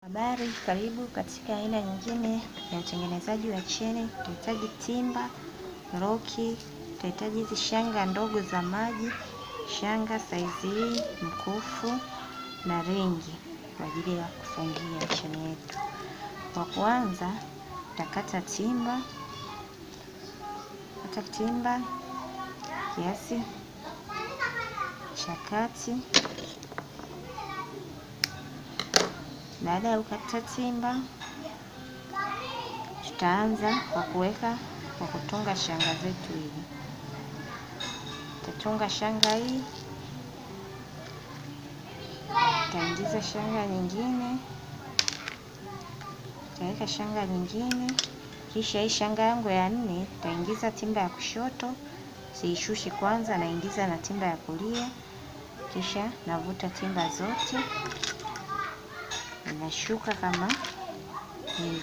Habari, karibu katika aina nyingine ya utengenezaji wa cheni. Tutahitaji timba, roki, tutahitaji hizi shanga ndogo za maji, shanga saizi hii, mkufu na ringi kwa ajili ya kufungia cheni yetu. Kwa kwanza tutakata timba, kata timba kiasi cha kati. Baada ya kukata timba, tutaanza kwa kuweka kwa kutunga shanga zetu hivi. Tutatunga shanga hii, tutaingiza shanga nyingine, tutaweka shanga nyingine, kisha hii shanga yangu ya nne tutaingiza timba ya kushoto, siishushi kwanza, naingiza na timba ya kulia, kisha navuta timba zote inashuka kama hivi.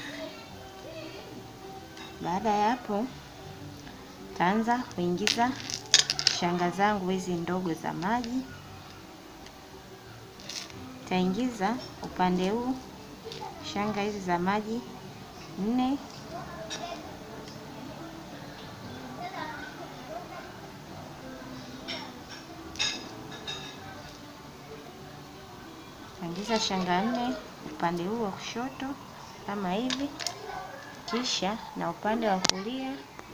Baada ya hapo, taanza kuingiza shanga zangu hizi ndogo za maji. Taingiza upande huu shanga hizi za maji nne, taingiza shanga nne upande huu wa kushoto kama hivi, kisha na upande wa kulia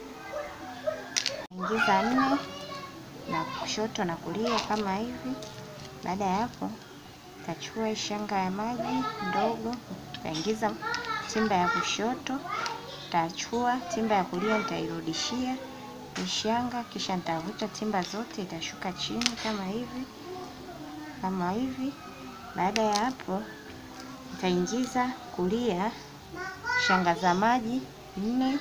ingiza nne na kushoto na kulia kama hivi. Baada ya hapo, tachukua hii shanga ya maji ndogo, taingiza timba ya kushoto, tachukua timba ya kulia, nitairudishia hii shanga, kisha nitavuta timba zote, itashuka chini kama hivi, kama hivi. Baada ya hapo nitaingiza kulia shanga za maji nne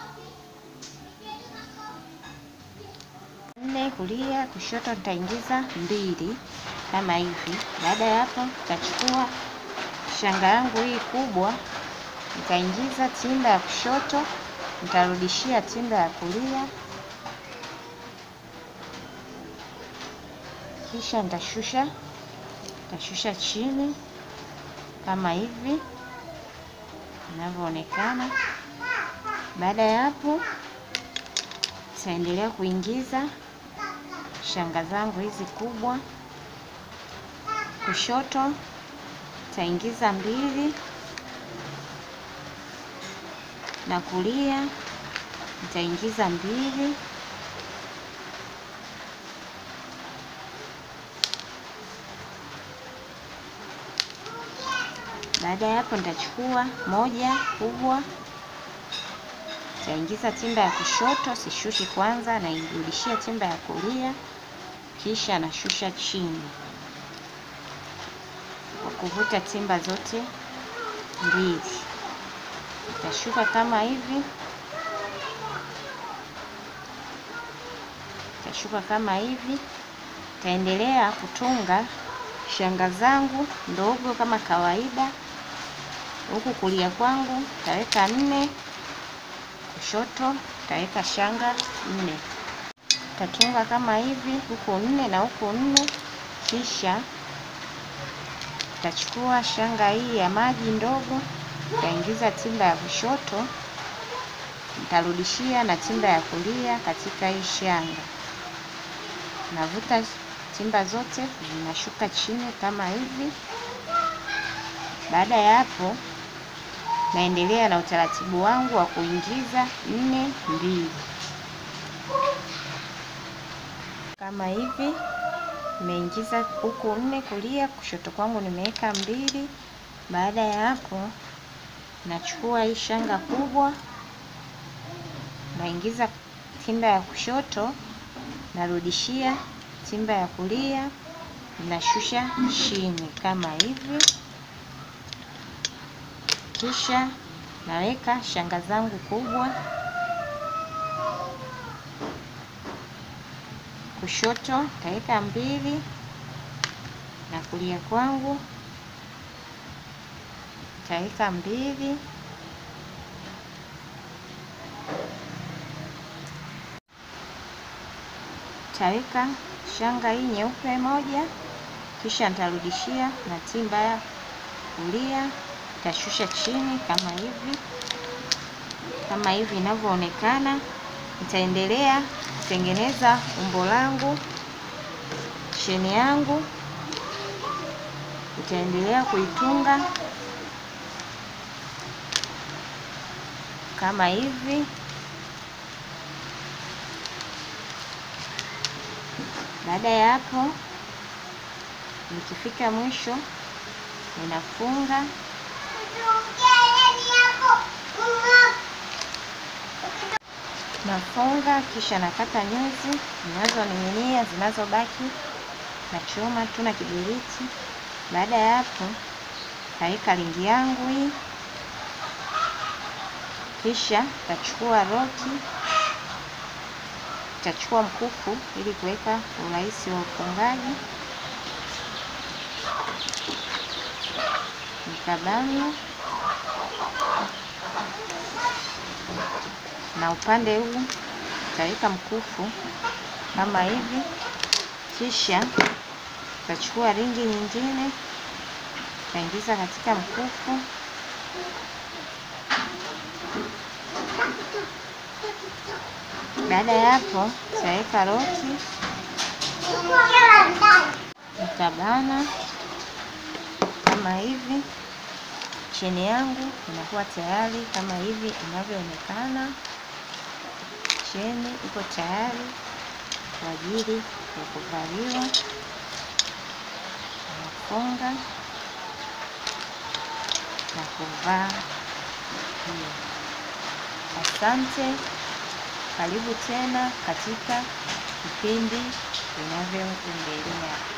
nne kulia, kushoto nitaingiza mbili kama hivi. Baada ya hapo nitachukua shanga yangu hii kubwa, nitaingiza timba ya kushoto, nitarudishia timba ya kulia, kisha nitashusha nitashusha chini kama hivi inavyoonekana. Baada ya hapo, nitaendelea kuingiza shanga zangu hizi kubwa. Kushoto nitaingiza mbili na kulia nitaingiza mbili. Baada ya hapo nitachukua moja kubwa, nitaingiza timba ya kushoto, sishushi kwanza, nairudishia timba ya kulia, kisha nashusha chini kwa kuvuta timba zote mbili. Nitashuka kama hivi, nitashuka kama hivi. Nitaendelea kutunga shanga zangu ndogo kama kawaida. Huku kulia kwangu nitaweka nne, kushoto nitaweka shanga nne. Nitatunga kama hivi, huku nne na huku nne, kisha nitachukua shanga hii ya maji ndogo, nitaingiza timba ya kushoto, nitarudishia na timba ya kulia katika hii shanga, navuta timba zote zinashuka chini kama hivi. Baada ya hapo, naendelea na utaratibu wangu wa kuingiza nne mbili kama hivi. Nimeingiza huku nne kulia, kushoto kwangu nimeweka mbili. Baada ya hapo, nachukua hii shanga kubwa, naingiza timba ya kushoto, narudishia timba ya kulia, nashusha chini kama hivi, kisha naweka shanga zangu kubwa kushoto nitaweka mbili na kulia kwangu nitaweka mbili. Nitaweka shanga hii nyeupe moja, kisha nitarudishia na timba ya kulia Nitashusha chini kama hivi, kama hivi inavyoonekana. Nitaendelea kutengeneza umbo langu, cheni yangu nitaendelea kuitunga kama hivi. Baada ya hapo, nikifika mwisho ninafunga nafunga, kisha nakata nyuzi zinazoning'inia zinazobaki, nachoma tu na kibiriti. Baada ya hapo, naweka ringi yangu hii, kisha tachukua roki, tachukua mkufu ili kuweka urahisi wa ufungaji. Nikabana na upande huu taweka mkufu kama hivi, kisha tachukua ringi nyingine taingiza katika mkufu, baada ya hapo taweka roki, nitabana kama hivi. Cheni yangu inakuwa tayari kama hivi inavyoonekana. Cheni iko tayari kwa ajili ya kuvaliwa. Nafunga na kuvaa hiyo. Asante, karibu tena katika vipindi vinavyoendelea.